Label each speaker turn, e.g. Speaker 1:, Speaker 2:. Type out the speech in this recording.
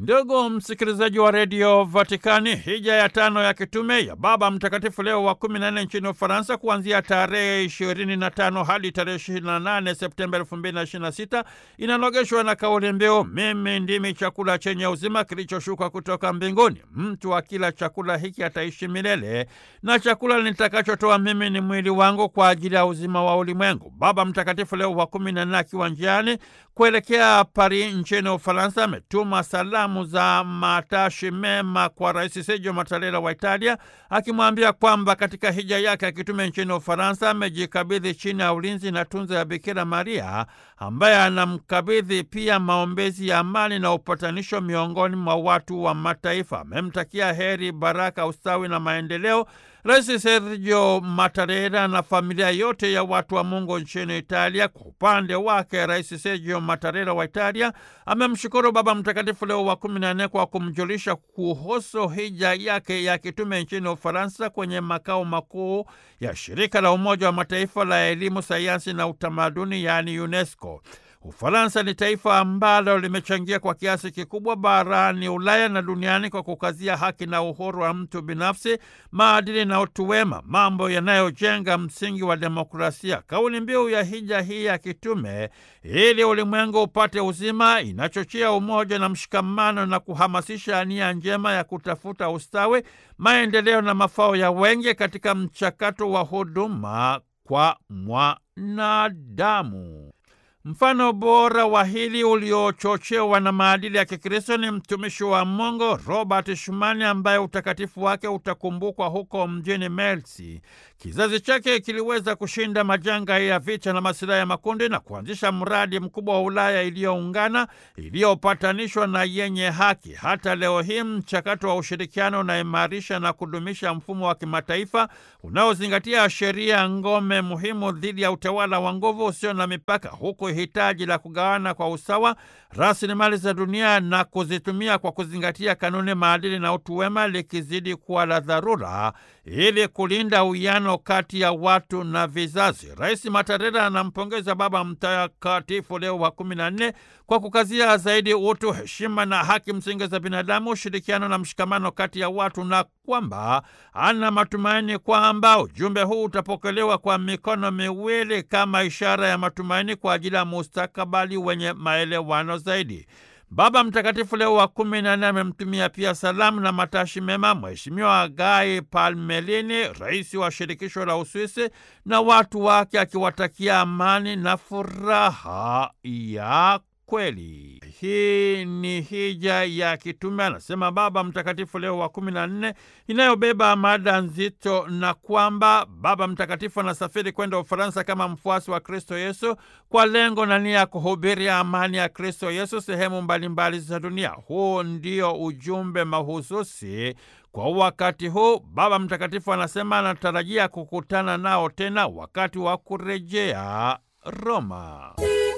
Speaker 1: Ndugu msikilizaji wa redio Vatikani, hija ya tano ya kitume ya Baba Mtakatifu Leo wa kumi na nne nchini Ufaransa kuanzia tarehe ishirini na tano hadi tarehe ishirini na nane Septemba elfu mbili na ishirini na sita inanogeshwa na kauli mbiu mimi ndimi chakula chenye uzima kilichoshuka kutoka mbinguni, mtu akila chakula hiki ataishi milele, na chakula nitakachotoa mimi ni mwili wangu kwa ajili ya uzima wa ulimwengu. Baba Mtakatifu Leo wa kumi na nne akiwa njiani kuelekea Paris nchini Ufaransa ametuma salamu za matashi mema kwa Rais Sergio Mattarella wa Italia, akimwambia kwamba katika hija yake ya kitume nchini Ufaransa amejikabidhi chini ya ulinzi na tunza ya Bikira Maria, ambaye anamkabidhi pia maombezi ya amani na upatanisho miongoni mwa watu wa mataifa. Amemtakia heri, baraka, ustawi na maendeleo Rais Sergio Mattarella na familia yote ya watu wa Mungu nchini Italia. Kwa upande wake, Rais Sergio Mattarella wa Italia amemshukuru Baba Mtakatifu Leo wa kumi na nne kwa kumjulisha kuhusu hija yake ya kitume nchini Ufaransa kwenye makao makuu ya shirika la Umoja wa Mataifa la elimu, sayansi na utamaduni, yaani UNESCO. Ufaransa ni taifa ambalo limechangia kwa kiasi kikubwa barani Ulaya na duniani kwa kukazia haki na uhuru wa mtu binafsi, maadili na utu wema, mambo yanayojenga msingi wa demokrasia. Kauli mbiu ya hija hii ya kitume, ili ulimwengu upate uzima, inachochea umoja na mshikamano na kuhamasisha nia njema ya kutafuta ustawi, maendeleo na mafao ya wengi katika mchakato wa huduma kwa mwanadamu. Mfano bora wa hili uliochochewa na maadili ya Kikristo ni mtumishi wa Mungu Robert Schumann ambaye utakatifu wake utakumbukwa huko mjini Melzi. Kizazi chake kiliweza kushinda majanga ya vita na masilahi ya makundi na kuanzisha mradi mkubwa wa Ulaya iliyoungana, iliyopatanishwa na yenye haki. Hata leo hii mchakato wa ushirikiano unaimarisha na kudumisha mfumo wa kimataifa unaozingatia sheria ngome muhimu dhidi ya utawala wa nguvu usio na mipaka, huku hitaji la kugawana kwa usawa rasilimali za dunia na kuzitumia kwa kuzingatia kanuni, maadili na utu wema likizidi kuwa la dharura ili kulinda uwiano kati ya watu na vizazi. Rais Mattarella anampongeza Baba Mtakatifu Leo wa kumi na nne kwa kukazia zaidi utu, heshima na haki msingi za binadamu, ushirikiano na mshikamano kati ya watu, na kwamba ana matumaini kwamba ujumbe huu utapokelewa kwa mikono miwili kama ishara ya matumaini kwa ajili ya mustakabali wenye maelewano zaidi. Baba Mtakatifu Leo wa kumi na nne amemtumia pia salamu na matashi mema Mheshimiwa Gai Palmelini, rais wa shirikisho la Uswisi na watu wake, akiwatakia amani na furaha ya kweli. Hii ni hija ya kitume, anasema Baba Mtakatifu Leo wa kumi na nne, inayobeba mada nzito, na kwamba Baba Mtakatifu anasafiri kwenda Ufaransa kama mfuasi wa Kristo Yesu kwa lengo na nia ya kuhubiria amani ya Kristo Yesu sehemu mbalimbali za dunia. Huu ndio ujumbe mahususi kwa wakati huu. Baba Mtakatifu anasema anatarajia kukutana nao tena wakati wa kurejea Roma.